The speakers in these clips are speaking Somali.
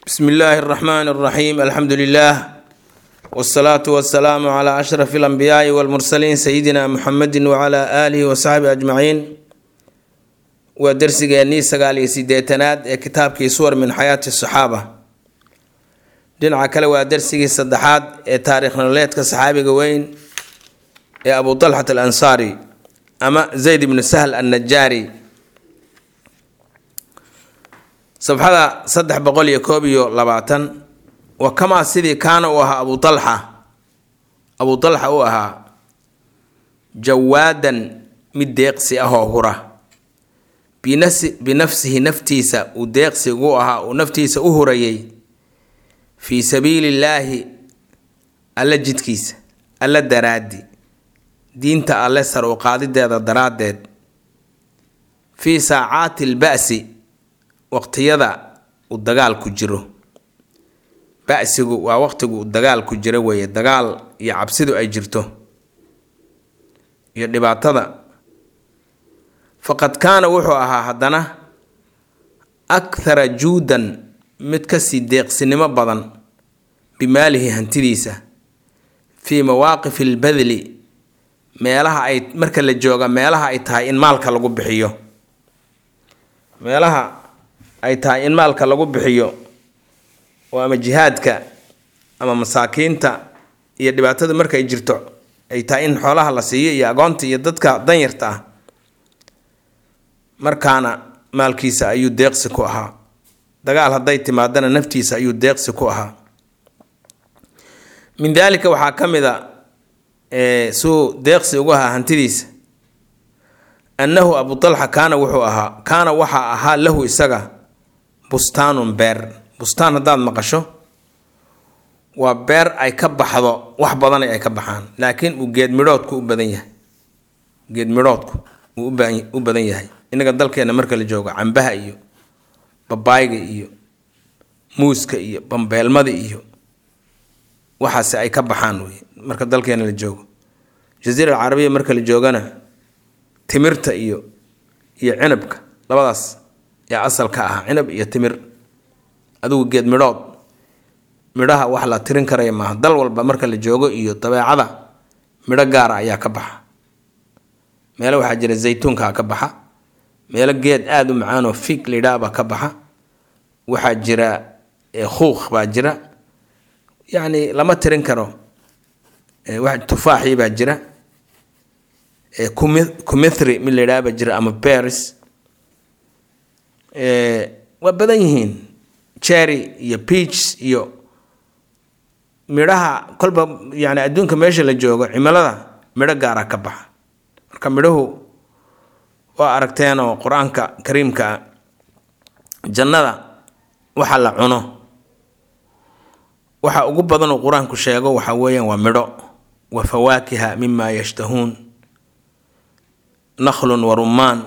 bsmi illaahi اraxmaan اraxiim alxamdu lilah wsalaatu wasalaamu cla ashraf اlanbiyaai wاlmursaliin sayidina muxamedi wcla aalihi wasaxbi ajmaciin waa dersigeennii sagaal iyo sideetanaad ee kitaabkii suwar min xayaati saxaaba dhinaca kale waa dersigii saddexaad ee taarikh nololeedka saxaabiga weyn ee abu talxat alansaari ama zayd ibnu sahl annajaari sabxada saddex boqol iyo koob iyo labaatan wa kamaa sidii kaana uu ahaa abu talxa abu talxa uu ahaa jawaadan mid deeqsi ahoo hura binafsihi naftiisa uu deeqsi ugu ahaa uu naftiisa u hurayay fii sabiili illaahi alla jidkiisa alla daraadi diinta alle sar u qaadideeda daraaddeed fii saacaati lba'si waqtiyada uu dagaal ku jiro basigu waa waqtigu uu dagaal ku jiro weeye dagaal iyo cabsidu ay jirto iyo dhibaatada faqad kaana wuxuu ahaa haddana akhara juudan mid kasii deeqsinimo badan bimaalihi hantidiisa fii mawaaqifi lbadli meelaha ay marka la jooga meelaha ay tahay in maalka lagu bixiyo meelaha ay tahay in maalka lagu bixiyo oo ama jihaadka ama masaakiinta iyo dhibaatada markay jirto ay tahay in xoolaha la siiyo iyo agoonta iyo dadka danyarta ah markaana maalkiisa ayuu deeqsi ku ahaa dagaal hadday timaadana naftiisa ayuu deeqsi ku ahaa min daalika waxaa ka mid a suu deeqsi ugu ahaa hantidiisa annahu abu talxa kaana wuxuu ahaa kaana waxaa ahaa lahu isaga bustaanun beer bustaan haddaad maqasho waa beer ay ka baxdo wax badan ay ka baxaan laakiin uu geed midhoodku u badan yahay geed midhoodku uu u badan yahay innaga dalkeena marka la joogo cambaha iyo babaayga iyo muuska iyo bambeelmada iyo waxaase ay ka baxaan wey marka dalkeena la joogo jasiira alcarabiya marka la joogana timirta iyo iyo cinabka labadaas yaa asal ka ahaa cinab iyo timir adigu geed midhood midhaha wax la tirin karaya maaha dal walba marka la joogo iyo dabeecada midho gaara ayaa ka baxa meelo waxaa jira zaytuunkaa ka baxa meelo geed aada u macaanoo fig lidhaabaa ka baxa waxaa jira khuuq baa jira yacni lama tirin karo tufaaxii baa jira kumithri mid ladhaha baa jira ama beris waa badan yihiin cherry iyo peach iyo midhaha kolba yani adduunka meesha la joogo cimilada midho gaara ka baxa marka midhuhu waa aragteenoo qur-aanka kariimka jannada waxa la cuno waxa ugu badan uu qur-aanku sheego waxa weeyaan waa midho wa fawaakiha mima yashtahuun nakhlun wa rumaan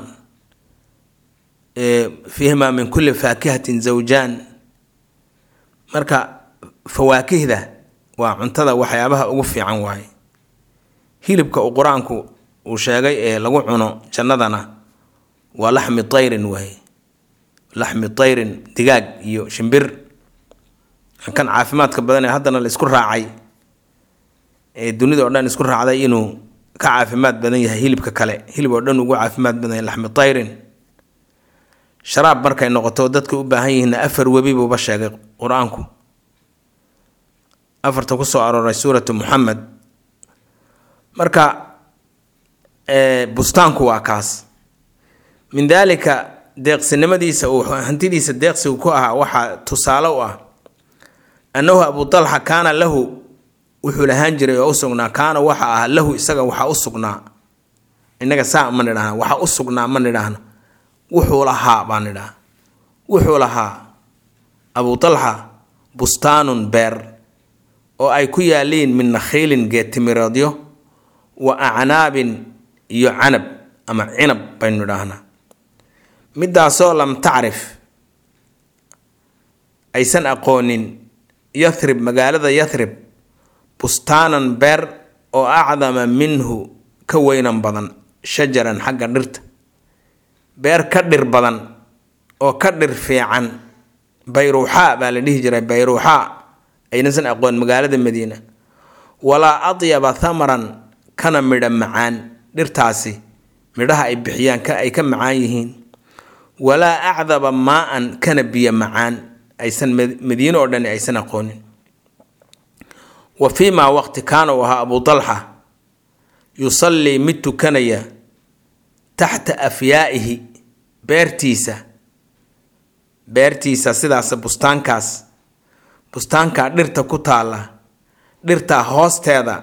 fiihmaa min kulli faakihatin zawjaan marka fawaakihda waa cuntada waxyaabaha ugu fiican waaye hilibka uu qur-aanku uu sheegay ee lagu cuno jannadana waa laxmi tayrin waaye laxmi tayrin digaag iyo shimbir kan caafimaadka badan ee haddana la isku raacay ee dunida oo dhan isku raacday inuu ka caafimaad badan yahay hilibka kale hilib oo dhan ugu caafimaad badan yahay laxmi tayrin sharaab markay noqoto dadka u baahan yihiinna afar webi buuba sheegay qur-aanku afarta ku soo arooray suuratu muxamed marka bustaanku waa kaas min daalika deeqsinimadiisa uu hantidiisa deeqsigu ku ahaa waxaa tusaale u ah annahu abu talxa kaana lahu wuxuu lahaan jiray oo u sugnaa kaana waxa ah lahu isaga waxaa u sugnaa innaga saa ma nidhaahna waxaa u sugnaa ma nidhaahna wuxuu lahaa baan nidhaha wuxuu lahaa abu talxa bustaanun beer oo ay ku yaaliin min nakhiilin geedtimireedyo wa acnaabin iyo canab ama cinab baynu nidhaahnaa midaasoo lam tacrif aysan aqoonin yathrib magaalada yathrib bustaanan beer oo acdama minhu ka weynan badan shajaran xagga dhirta beer ka dhir badan oo ka dhir fiican bayruuxaa baa la dhihi jiray bayruuxaa aynaysan aqoon magaalada madiina walaa adyaba thamaran kana midha macaan dhirtaasi midhaha ay bixiyaan ka ay ka macaan yihiin walaa acdaba maa-an kana biyo macaan aysan madiine oo dhan aysan aqoonin wa fii maa waqti kaana uu ahaa abu talxa yusallii mid tukanaya taxta afyaa'ihi beertiisa beertiisa sidaas bustaankaas bustaankaa dhirta ku taalla dhirtaa hoosteeda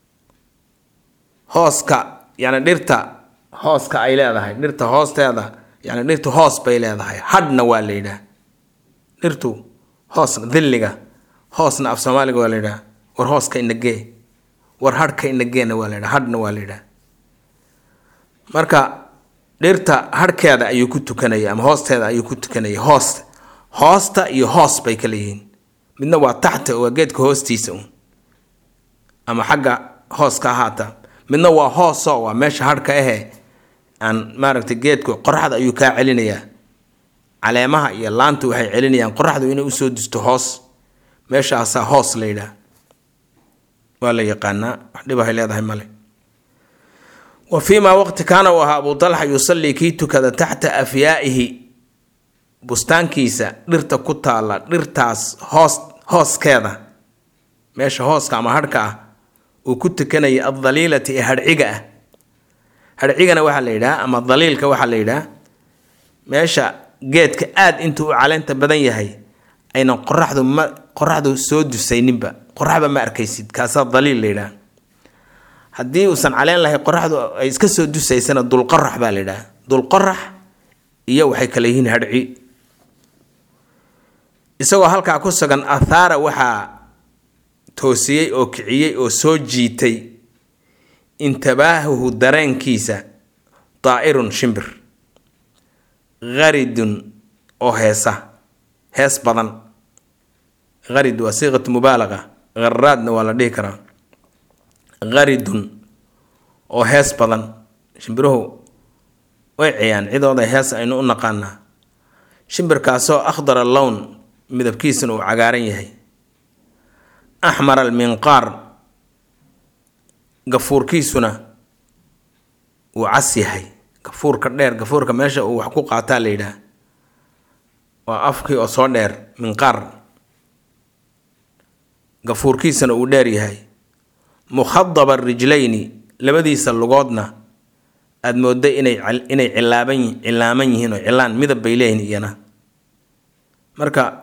hooska yani dhirta hooska ay leedahay dhirta hoosteeda yani dhirtu hoos bay leedahay hadhna waa la yidhaah dhirtu hoosna dilliga hoosna af soomaaliga waa la yidhaah war hooska inagee war hadhka inageena waa la yidhaha hadhna waa la yidhaah marka dhirta hadhkeeda ayuu ku tukanaya ama hoosteeda ayuu ku tukanaya hoos hoosta iyo hoos bay kala yihiin midna waa taxta waa geedka hoostiisa un ama xagga hooska ahaata midna waa hooso waa meesha hadhka ahe aan maaragtay geedku qoraxda ayuu kaa celinayaa caleemaha iyo laanta waxay celinayaan qoraxdu inay usoo disto hoos meeshaasaa hoos la yidhaah waa la yaqaanaa wax dhibahay leedahay male wa fii maa waqti kaana uu ahaa abu talxa yusallii kii tukada taxta afyaa'ihi bustaankiisa dhirta ku taalla dhirtaas hoos hooskeeda meesha hooska ama hadhka ah uu ku tukanaya addaliilati ee hadhciga ah hadhcigana waxaa la yidhaha ama daliilka waxaa la yidhaha meesha geedka aada intuu u caleenta badan yahay aynan qoraxdu ma qoraxdu soo dusayninba qoraxba ma arkaysid kaasaa daliil la yidhaha haddii uusan caleen lahay qoraxdu ay iska soo dusaysana dulqorax baa la yidhaha dulqorax iyo waxay kale yihiin hadhci isagoo halkaa ku sugan athaara waxaa toosiyey oo kiciyey oo soo jiitay intabaahuhu dareenkiisa daa'irun shimbir haridun oo heesa hees badan harid waa siiqatu mubaalaqa haraadna waa la dhihi karaa haridun oo hees badan shimbiruhu way ciyaan cidooda hees aynu u naqaanaa shimbirkaasoo akhdara lown midabkiisuna uu cagaaran yahay axmar alminqaar gafuurkiisuna uu cas yahay gafuurka dheer gafuurka meesha uu wax ku qaataa la yidhaah waa afkii oo soo dheer minqaar gafuurkiisana uu dheer yahay mukhadaba rijlayni labadiisa lugoodna aada moodda inay inay cilaaban cilaaman yihiin oo cilaan midab bay leeyihiin iyana marka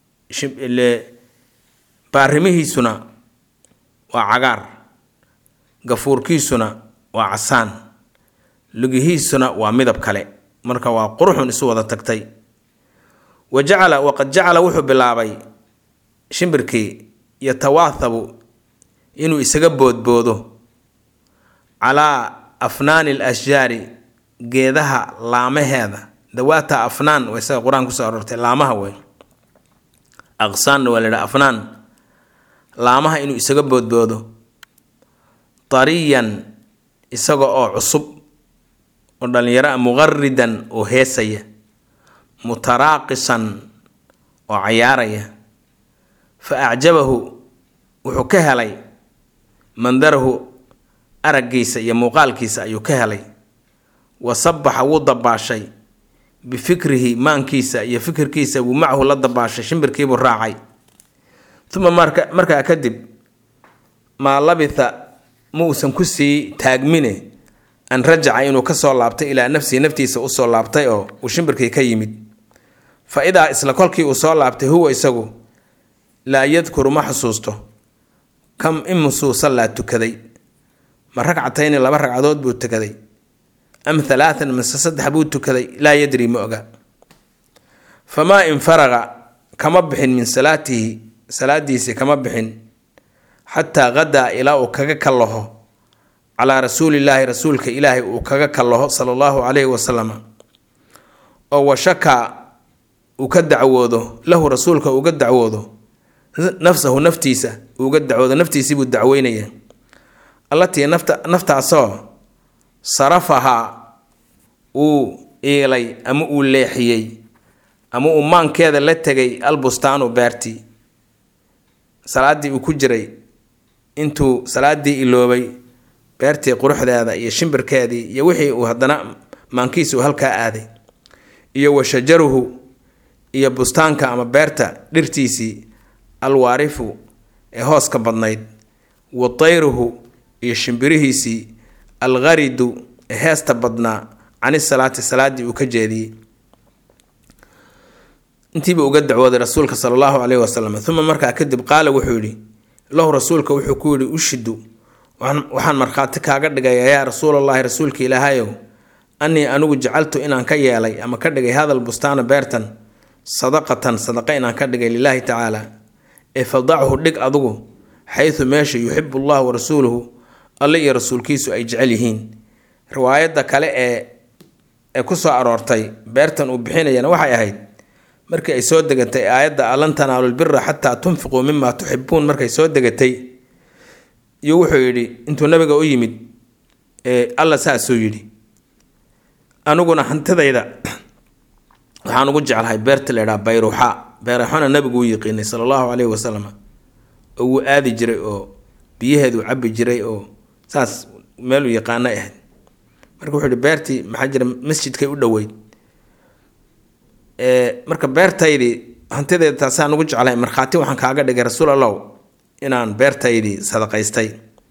baarimihiisuna waa cagaar gafuurkiisuna waa casaan lugihiisuna waa midab kale marka waa quruxun isu wada tagtay wa jacala waqad jacala wuxuu bilaabay shimbirkii yatawaathabu inuu isaga boodboodo calaa afnaani al ashjaari geedaha laamaheeda dawaata afnaan waa isaga qur-aan kusoo aroortay laamaha wey aqsaanna waa la yidhaha afnaan laamaha inuu isaga boodboodo tariyan isaga oo cusub oo dhallinyaro ah muqaridan oo heesaya mutaraaqisan oo cayaaraya fa acjabahu wuxuu ka helay mandarahu araggiisa iyo muuqaalkiisa ayuu ka helay wa sabaxa wuu dabaashay bifikrihi maankiisa iyo fikirkiisa wuu macahu la dabaashay shimbirkiibuu raacay uma marka markaa kadib maa labitha ma uusan ku sii taagmine an rajaca inuu kasoo laabtay ilaa nafsihi naftiisa usoo laabtay oo uu shimbirkii ka yimid fa idaa isla kolkii uu soo laabtay huwa isagu laa yadkuru ma xusuusto kam imusuu sallaa tukaday ma ragcatayni laba ragcadood buu tukaday am halaatan mise saddex buu tukaday laa yadri ma oga famaa in faraqa kama bixin min salaatihi salaadiisii kama bixin xataa qadaa ilaa uu kaga kallaho calaa rasuulillaahi rasuulka ilaahay uu kaga kallaho sala allahu calayhi wasalam oo washakaa uu ka dacwoodo lahu rasuulka uga dacwoodo nafsahu naftiisa uuga dacwoodo naftiisiibuu dacweynaya allatii nafta naftaasoo sarafahaa uu iilay ama uu leexiyey ama uu maankeeda la tegay albustaanu beertii salaaddii uu ku jiray intuu salaaddii iloobay beertii quruxdeeda iyo shimbirkeedii iyo wixii uu haddana maankiisa uu halkaa aaday iyo wa shajaruhu iyo bustaanka ama beerta dhirtiisii alwaarifu ee hooska badnayd wa tayruhu iyo shimbirihiisii algharidu ee heesta badnaa cani salaati salaaddii uu ka jeediyey intiiba uga dacwooday rasuulka sala allahu caleyhi wasalam uma markaa kadib qaala wuxuu yidhi lahu rasuulka wuxuu ku yidhi ushidu waxaan markhaati kaaga dhigaya yaa rasuulallaahi rasuulka ilaahayow annii anigu jacaltu inaan ka yeelay ama ka dhigay hadal bustaana beertan sadaqatan sadaqa inaan ka dhigay lilaahi tacaala ee fadachu dhig adugu xaysu meesha yuxibu llahu wa rasuuluhu alle iyo rasuulkiisu ay jecel yihiin riwaayadda kale ee ee ku soo aroortay beertan uu bixinayana waxay ahayd markii ay soo degatay aayadda alan tanaalu lbira xataa tunfiquu mima tuxibuun markay soo degatay iyo wuxuu yidhi intuu nabiga u yimid alla saasuu yidhi aniguna hantidayda waxaan ugu jeclahay beerta la ydhaha bayruuxa bayruuxana nabigu uu yiqiinay sala allahu caleyhi wasalam oo wuu aadi jiray oo biyaheedu cabi jiray oo saas meeluu yaqaano ahayd marka wuxuu yihi beertii maxaa jira masjidkay u dhoweyd marka beertaydii hantideeda taasaan ugu jeclahay markhaati waxaan kaaga dhigay rasuul allow inaan beertaydii sadaqaystay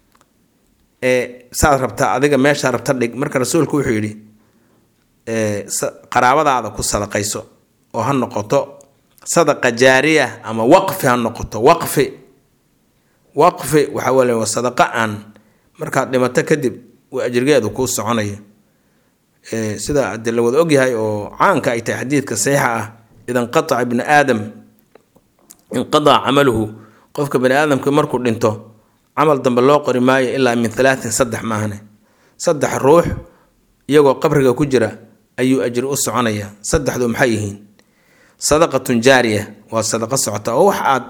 saad rabtaa adiga meeshaa rabta dhig marka rasuulku wuxuu yidhi qaraabadaada ku sadaqayso oo ha noqoto sadaqa jaariya ama waqfi ha noqoto waqfi waqfi waxaa wele waa sadaqa aan markaad dhimato kadib uu ajrigeedu kuu soconaya sida de la wada ogyahay oo caanka ay tahay xadiidka saxiixa ah ida inqataca ibni aadam inqadaca camaluhu qofka bani aadamka markuu dhinto camal dambe loo qori maayo ilaa min halaatin saddex maahane saddex ruux iyagoo qabriga ku jira ayuu ajri u soconaya saddexdu maxay yihiin sadaqatun jaariya waa sadaqo socota oo wax aad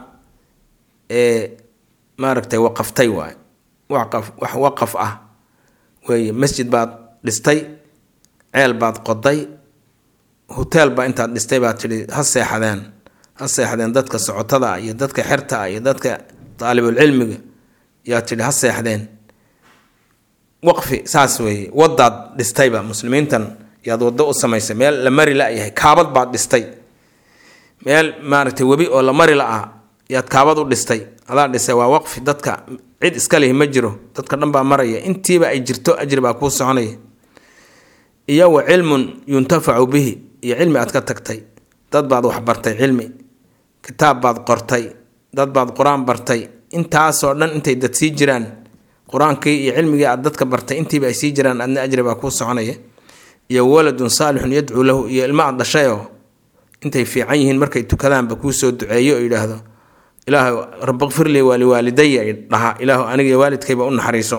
maaragtay waqaftay waay waqaf wax waqaf ah weeye masjid baad dhistay ceel baad qoday hoteel baa intaad dhistay baad tidhi ha seexadeen ha seexdeen dadka socotada ah iyo dadka xerta ah iyo dadka daalibulcilmiga yaa tidhi ha seexdeen waqfi saas weeye wadaad dhistayba muslimiintan yaad waddo u samaysay meel la mari la-yahay kaabad baad dhistay meel maaragtay webi oo la mari la-ah yaad kaabad u dhistay adaa dhisay waa waqfi dadka cid iska lihi ma jiro dadka dhan baa maraya intiiba ay jirto ajri baa kuu soconaya iyo wa cilmun yuntafacu bihi iyo cilmi aad ka tagtay dad baad waxbartay cilmi kitaab baad qortay dad baad qur-aan bartay intaasoo dhan intay dad sii jiraan qur-aankii iyo cilmigii aad dadka bartay intiiba ay sii jiraan adna ajri baa kuu soconaya iyo waladun saalixun yadcuu lahu iyo ilmo aad dhashayoo intay fiican yihiin markay tukadaanba kuu soo duceeyo oo yidhaahdo ilaahu rabbi kfirlii waaliwaalidaya dhaha ilaahu aniga iyo waalidkayba u naxariiso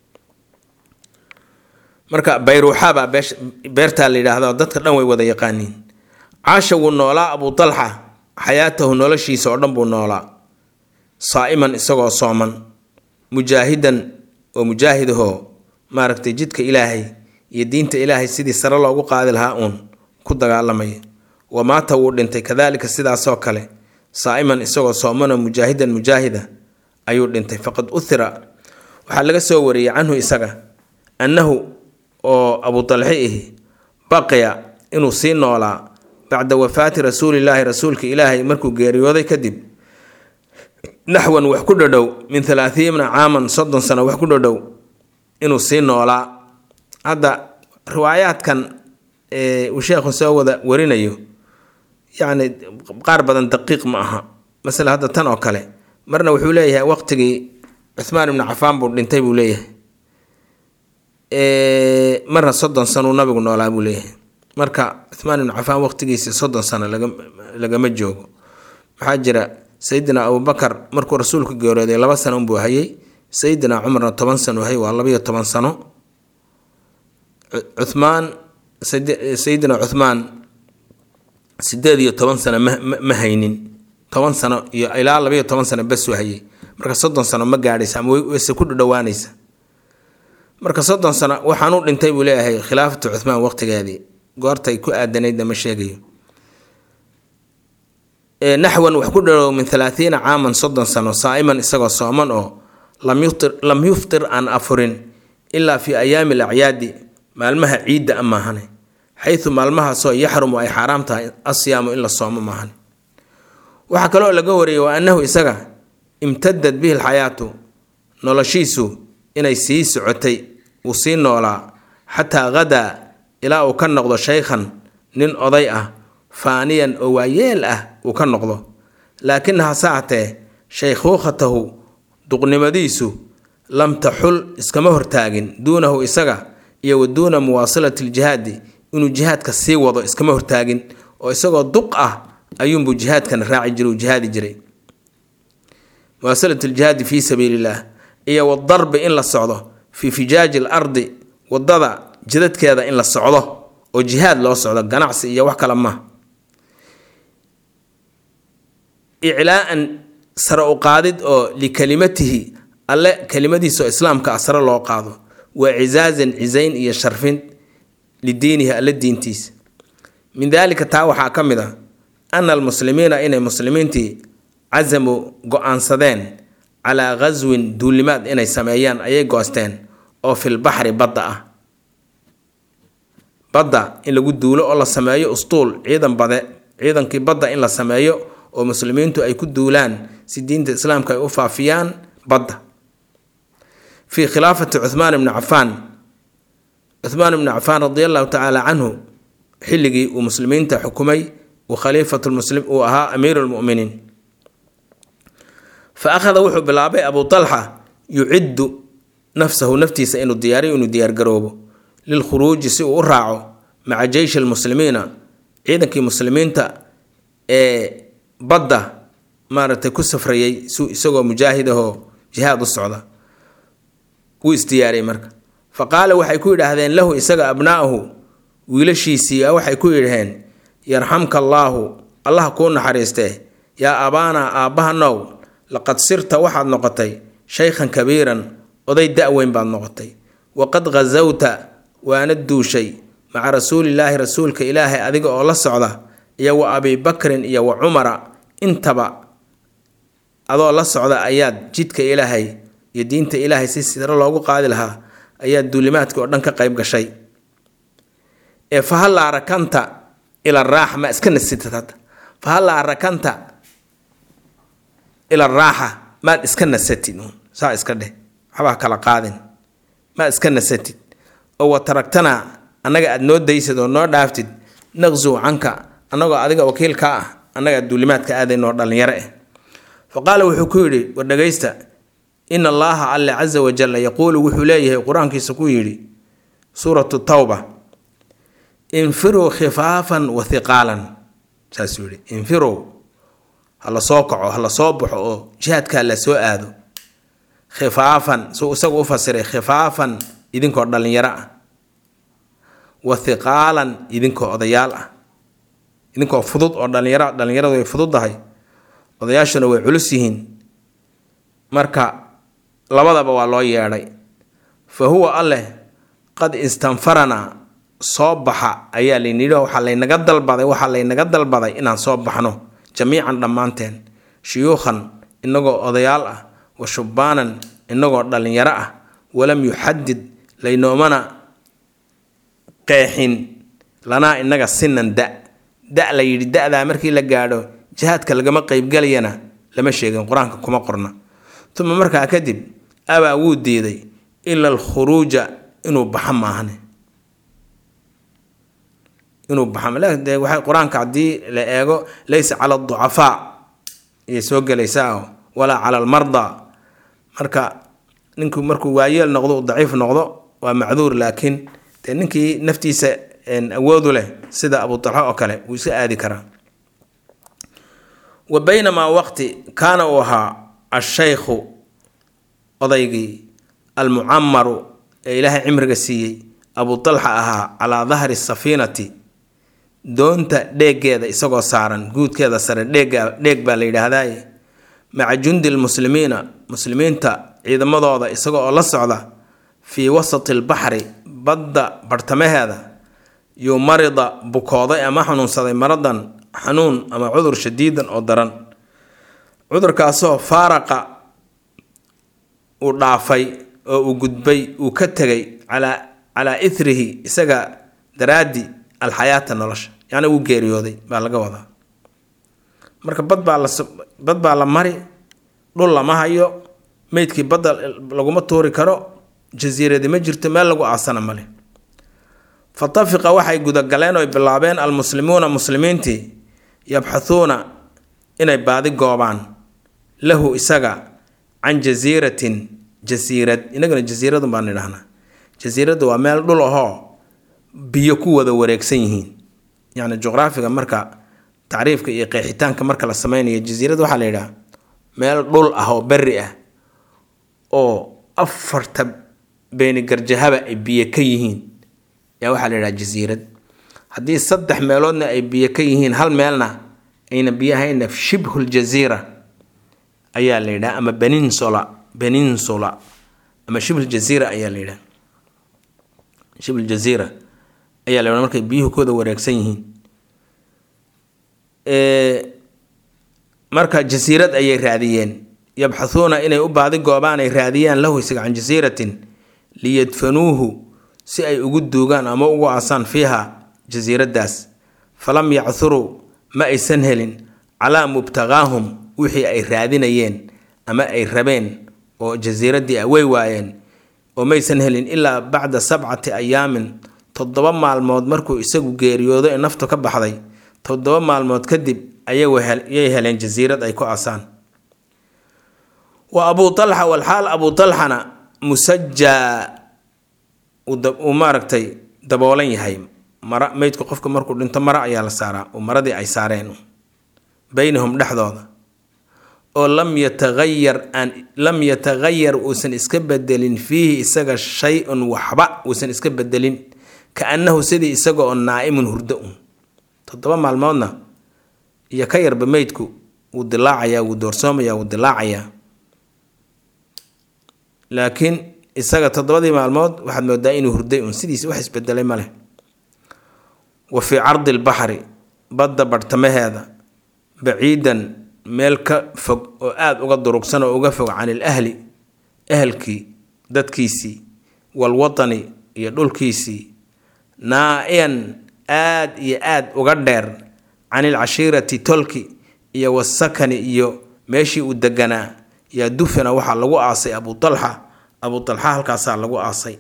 marka bayruuxabaa beertaa la yidhaahda dadka dhan way wada yaqaaniin caasha wuu noolaa abuu talxa xayaatahu noloshiisa oo dhan buu noolaa saa'iman isagoo sooman mujaahidan oo mujaahidahoo maaragtay jidka ilaahay iyo diinta ilaahay sidii sare loogu qaadi lahaa uun ku dagaalamaya wa maata wuu dhintay kadaalika sidaasoo kale saa'iman isagoo soomanoo mujaahidan mujaahida ayuu dhintay faqad uhira waxaa laga soo wariyey canhu isaga annahu oo abu talxi ihi baqiya inuu sii noolaa bacda wafaati rasuulilaahi rasuulka ilaahay markuu geeriyooday kadib naxwan wax ku dhadhow min halaathiina caaman soddon sano wax ku dhadhow inuu sii noolaa hadda riwaayaadkan uu sheekhu soo wada warinayo yacni qaar badan daqiiq ma aha masale hadda tan oo kale marna wuxuu leeyahay waqtigii cuhmaan ibnu cafaan buu dhintay buu leeyahay marna soddon sanuu nabigu noolaa buu leeyahay marka cuhmaan ibnu cafaan waqtigiisa soddon sano lagama joogo maxaa jira sayidina abubakar markuu rasuulku geerooday laba sano unbuu hayay sayidina cumarna toban sano hayay waa labayo toban sano cuhmaan sayidina cuhmaan sideed iyo toban sano ma haynin toban sano iyo ilaa labayo toban sano basuu hayay marka soddon sano ma gaadhaysa ama wayse ku dhadhowaanaysa marka soddon sano waxaanuu dhintay buu leeyahay khilaafatu cuhmaan waqtigeedii goortay ku aadanaydna ma sheegayo naxwan wax ku dharow min halaathiina caaman soddon sano saa'iman isagoo sooman oo lam yuftir aan afurin ilaa fii ayaami alacyaadi maalmaha ciidda a maahane xaysu maalmahaasoo yaxrumu ay xaaraam tahay asiyaamu in la soomo maahane waxaa kaloo laga wariyay waa annahu isaga imtadad bihi alxayaatu noloshiisu inay sii socotay uu sii noolaa xataa hadaa ilaa uu ka noqdo shaykhan nin oday ah faaniyan oo waayeel ah uu ka noqdo laakin hase hatee shaykhuukhatahu duqnimadiisu lam taxul iskama hortaagin duunahu isaga iyo wa duuna muwaasilati ljihaadi inuu jihaadka sii wado iskama hortaagin oo isagoo duq ah ayuunbuu jihaadkana raaci jiray uu jihaadi jiray muwaasilatu ljihaadi fii sabiili illah iyo wadarbi in la socdo fii fijaaji l ardi wadada jidadkeeda in la socdo oo jihaad loo socdo ganacsi iyo wax kale ma iclaaan sare u qaadid oo likalimatihi alle kelimadiisa oo islaamka ah sare loo qaado wa cizaazan cizayn iyo sharfin lidiinihi alle diintiisa min daalika taa waxaa ka mid a ana almuslimiina inay muslimiintii casamuu go-aansadeen calaa ghaswin duulimaad inay sameeyaan ayay goosteen oo fil baxri badda ah badda in lagu duulo oo la sameeyo ustuul ciidan bade ciidankii badda in la sameeyo oo muslimiintu ay ku duulaan si diinta islaamka ay u faafiyaan badda fii khilaafati cuhmaan ibni cafaan cuhmaan ibni cafaan radi allahu tacaala canhu xilligii uu muslimiinta xukumay uu khaliifatu muslim uu ahaa amiiru lmuminiin fa akhada wuxuu bilaabay abu talxa yuciddu nafsahu naftiisa inuu diyaariyo inuu diyaargaroobo lilkhuruuji si uu u raaco maca jeyshi lmuslimiina ciidankii muslimiinta ee badda maaragtay ku safrayay su isagoo mujaahid ahoo jihaad u socda wuu isdiyaariyay marka fa qaala waxay ku yidhaahdeen lahu isaga abnaa'ahu wiilashiisii waxay ku yidhaheen yarxamka allaahu allah kuu naxariistee yaa abaanaa aabbaha now laqad sirta waxaad noqotay shaykhan kabiiran oday da-weyn baad noqotay waqad khasawta waana duushay maca rasuulilaahi rasuulka ilaahay adiga oo la socda iyo wa abibakrin iyo wa cumara intaba adoo la socda ayaad jidka ilaahay iyo diinta ilaahay si siro loogu qaadi lahaa ayaad duulimaadka oo dhan ka qayb gashay ee fahallaa rakanta ila raaxa ma iska nasitid hadda fahallaa rakanta ila raaxa maad iska nasatid saa iska dheh waxbaa kala qaadin maad iska nasatid oo wa taragtanaa annaga aad noo daysid oo noo dhaaftid naqsuw canka annagoo adiga wakiilkaa ah annaga duulimaadka aadaynoo dhallinyaro ah fa qaala wuxuu ku yidhi war dhagaysta in allaaha alle casa wajalla yaquulu wuxuu leeyahay qur-aankiisa ku yidhi suuratu tawba infiruu khifaafan wa hiqaalan saasuu yidhi infiruu ha la soo kaco ha la soo baxo oo jihaadkaa la soo aado khifaafan suu isagu u fasiray khifaafan idinkoo dhallinyaro ah wa hiqaalan idinkoo odayaal ah idinkoo fudud oo dhalinyaro dhallinyaradu way fududdahay odayaashuna way culus yihiin marka labadaba waa loo yeedhay fa huwa alleh qad istanfaranaa soo baxa ayaa laynidhi waxaa laynaga dalbaday waxaa laynaga dalbaday inaan soo baxno jamiican dhammaanteen shuyuukhan inagoo odayaal ah wa shubbaanan inagoo dhallinyaro ah walam yuxadid laynoomana qeexin lanaa inaga sinan da da la yidhi da-daa markii la gaadho jihaadka lagama qeybgalayana lama sheegin qur-aanka kuma qorna uma markaa kadib abaa wuu diiday ila alkhuruuja inuu baxa maahane inuu baxa de waxay qur-aanka haddii la eego laysa cala aducafaa ayay soo gelaysaa walaa cala almardaa marka ninku markuu waayeel noqdo u daciif noqdo waa macduur laakiin dee ninkii naftiisa awoodu leh sida abu talxa oo kale wuu iska aadi karaa wa baynamaa waqti kaana uu ahaa ashaykhu odaygii almucamaru ee ilaahay cimriga siiyey abu talxa ahaa calaa dahri safiinati doonta dheegeeda isagoo saaran guudkeeda sare dheega dheeg baa la yidhaahdaye maca jundi lmuslimiina muslimiinta ciidamadooda isaga oo la socda fii wasati albaxri badda barhtamaheeda yuu marida bukooday ama xanuunsaday maradan xanuun ama cudur shadiidan oo daran cudurkaasoo faaraqa uu dhaafay oo uu gudbay uu ka tegay calaa calaa ithrihi isaga daraaddi alxayaata nolosha yacni uu geeriyooday baa laga wadaa marka bad baa la bad baa la mari dhul lama hayo meydkii badda laguma tuuri karo jasiiradi ma jirto meel lagu aasana male fatafiqa waxay gudagaleen oy bilaabeen almuslimuuna muslimiintii yabxathuuna inay baadi goobaan lahu isaga can jasiiratin jasiirad inagana jasiiradun baan idhahnaa jasiiraddu waa meel dhul ahoo biyo ku wada wareegsan yihiin yacni juqraafiga marka tacriifka iyo qeexitaanka marka la sameynayo jasiirad waxaa la yidhaha meel dhul ah oo berri ah oo afarta beenigarjahaba ay biyo ka yihiin yaa waxaa la yidhaha jasiirad haddii saddex meeloodna ay biyo ka yihiin hal meelna ayna biyo ahayna shibhul jasiira ayaa la yidhaha ama beninsula beninsula ama shibhul jasiira ayaa la yidhaha shibhul jasiira ayaa la yidhaha markay biyuhu kooda wareegsan yihiin marka jasiirad ayay raadiyeen yabxathuuna inay u baadi goobaan ay raadiyaan lahu isaga can jasiiratin liyadfanuuhu si ay ugu duugaan ama ugu aasaan fiiha jasiiraddaas falam yachuruu ma aysan helin calaa mubtaqaahum wixii ay raadinayeen ama ay rabeen oo jasiiraddii ah way waayeen oo maysan helin ilaa bacda sabcati ayaamin toddoba maalmood markuu isagu geeriyoodo ee naftu ka baxday toddoba maalmood kadib ayay heleen jasiirad ay ku aasaan wa abuu alxa walxaal abuu alxana musajaa uu maaragtay daboolan yahay mara meydku qofka markuu dhinto mara ayaa la saaraa oo maradii ay saareen baynahum dhexdooda oo lam yatahayar aan lam yatahayar uusan iska bedelin fiihi isaga shay-un waxba uusan iska bedelin ka annahu sidii isaga oo naa'imun hurdo un toddoba maalmoodna iyo ka yarba meydku wuu dilaacayaa wuu doorsoomayaa wuu dilaacayaa laakiin isaga toddobadii maalmood waxaad moodaa inuu hurday un sidiisi wax isbedelay ma leh wa fii cardi lbaxri badda barhtamaheeda baciidan meel ka fog oo aada uga durugsan oo uga fog can il ahli ahelkii dadkiisii walwatani iyo dhulkiisii naa-iyan aad iyo aad uga dheer can ilcashiirati tolki iyo wasakani iyo meeshii uu deganaa yaa dufina waxaa lagu aasay abuu alxa abuu alxa halkaasaa lagu aasay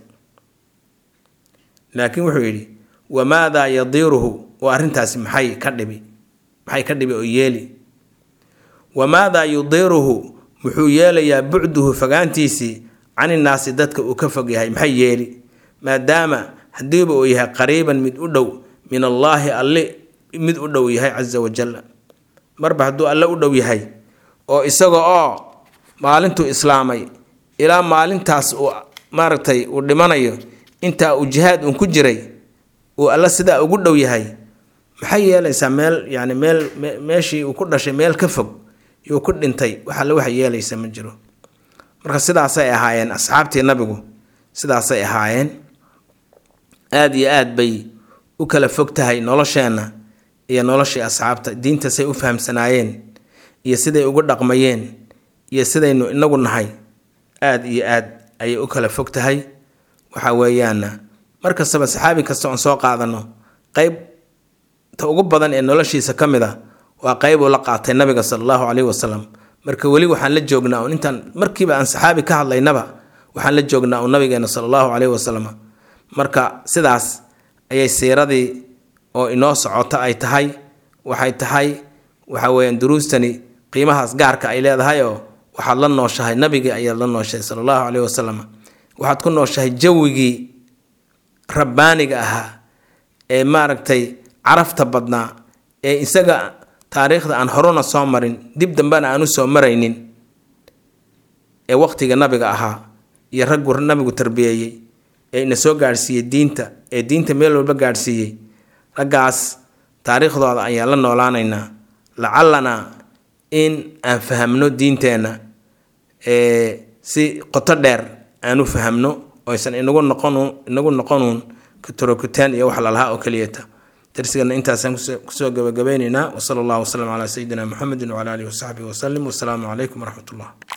laakiin wuxuu yidhi wamaadaa yadiiruhu oo arrintaasi maxay ka dhibi maxay ka dhibi oo yeeli wamaadaa yudiiruhu muxuu yeelayaa bucduhu fogaantiisii caninnaasi dadka uu ka fog yahay maxay yeeli maadaama haddiiba uu yahay qariiban mid u dhow min allaahi alli mid u dhow yahay casa wajal marba hadduu alle u dhow yahay oo isaga oo maalintuu islaamay ilaa maalintaas uu maaragtay uu dhimanayo intaa uu jihaad uun ku jiray uu alle sidaa ugu dhow yahay maxay yeelaysaa meel yani meel meeshii uu ku dhashay meel ka fog yuu ku dhintay wax alle waxa yeelaysa ma jiro marka sidaasay ahaayeen asxaabtii nabigu sidaasay ahaayeen aada iyo aad bay u kala fog tahay nolosheenna iyo noloshii asxaabta diintasay u fahamsanaayeen iyo siday ugu dhaqmayeen iyo sidaynu inagu nahay aada iyo aad ayay u kala fog tahay waxa weeyaana mar kastaba saxaabi kasta oon soo qaadano qeyb ta ugu badan ee noloshiisa ka mid a waa qeyb uu la qaatay nabiga sala allahu caleyhi wasalam marka weli waxaan la joognaa un intaan markiiba aan saxaabi ka hadlaynaba waxaan la joognaa un nabigeena sala allahu caleyhi wasalam marka sidaas ayay siiradii oo inoo socota ay tahay waxay tahay waxa weeyaan duruustani qiimahaas gaarka ay leedahay oo waxaad la nooshahay nabigii ayaad la nooshahay sala allahu caleyhi wasalam waxaad ku nooshahay jawigii rabbaaniga ahaa ee maaragtay carafta badnaa ee isaga taariikhda aan horuna soo marin dib dambena aan u soo maraynin ee waqtiga nabiga ahaa iyo raggu nabigu tarbiyeeyey ee ina soo gaadhsiiyey diinta ee diinta meel walba gaadhsiiyey raggaas taariikhdooda ayaan la noolaanaynaa lacalanaa in aan fahamno diinteenna si qoto dheer aan u fahamno oysan inagu noqon inagu noqonuun katorokutaan iyo wax lalahaa oo keliyata darsigana intaasaan kusoo gabagabeyneynaa wasala allahu wasalam calaa sayidina muxamedin wcala alihi wasaxbihi wasalim wasalaamu calaykum waraxmat ullah